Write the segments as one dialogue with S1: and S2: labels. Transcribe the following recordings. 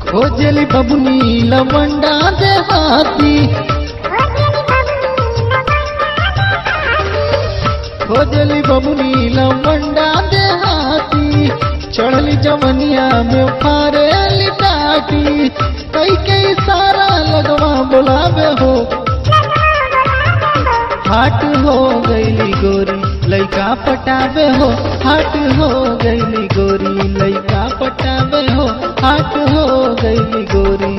S1: खोजली बबुनी लवंडा देहाती खोजली बबुनी लवंडा देहाती चढ़ली जवनिया में फारेली टाटी कई कई सारा लगवा बोलावे हो हाट हो गईली गोरी लइका पटावे हो हाट हो गईली गोरी लइका पटावे हो हाट हो गईली गोरी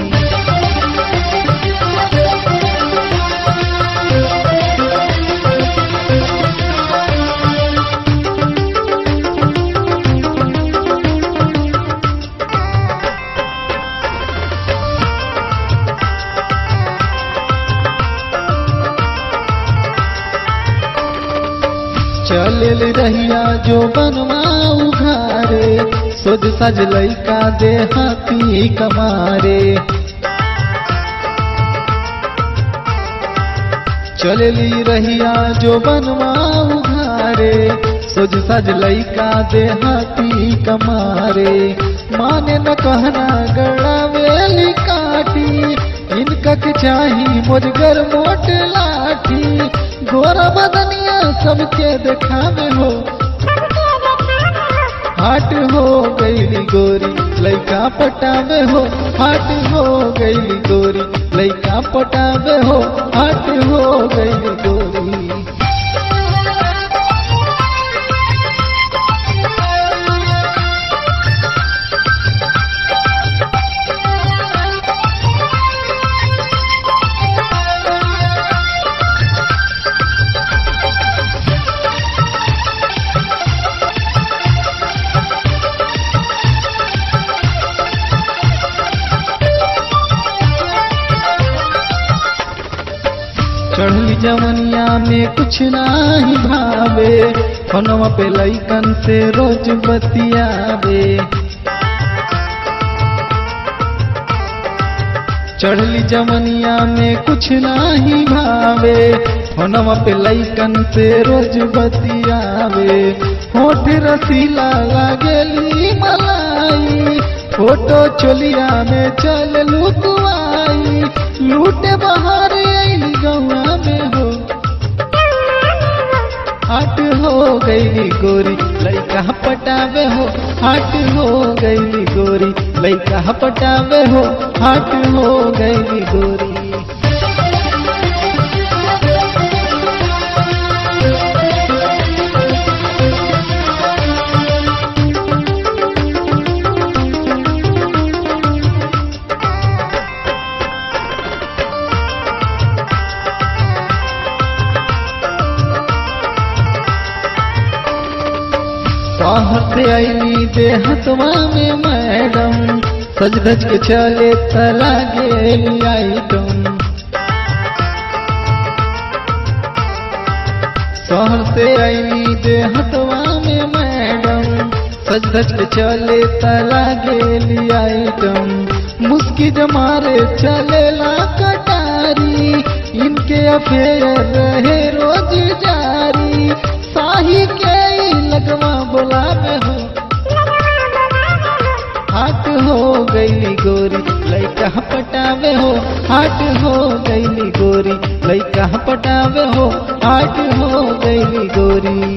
S1: चलल रहिया जो बनवा उघारे सोज सज लइका देहाती कमारे चलली रहिया जो बनवा उघारे सोज सज लइका देहाती कमारे माने न कहना गड़ावेली काटी इनका के चाही मोजगर मोट लाठी गोरा बदनिया सबके देखावे हो हाट हो गईली गोरी लइका पटावे हो हाट हो गईली गोरी लइका पटावे हो हाट हो गईली गोरी चढ़ली जवनिया में कुछ नाही भावे फोनवा पे लइकन से रोज बतियावे चढ़ली जवनिया में कुछ नाही भावे फोनवा पे लइकन से रोज बतियावे होठ रसीला लागेली मलाई फोटो चोलिया में चल लुकवाई लूटे बाहर आईली गौआ में हो हाट हो गईली गोरी लइका पटावे हो हाट हो गईली गोरी लइका पटावे हो हाट हो गईली गोरी बाहर से आईली देहतवा में मैडम सज धज के चले तला गेली आइटम शहर से आईली देहतवा में मैडम सज धज के चले तला गेली आइटम मुस्की जमारे चलेला कटारी इनके अफेयर रहे रोज जारी साही के ई लगवा बोलावे हो हाट हो गईली गोरी लइका पटावे हो हाट हो गईली गोरी लइका पटावे हो हाट हो गईली गोरी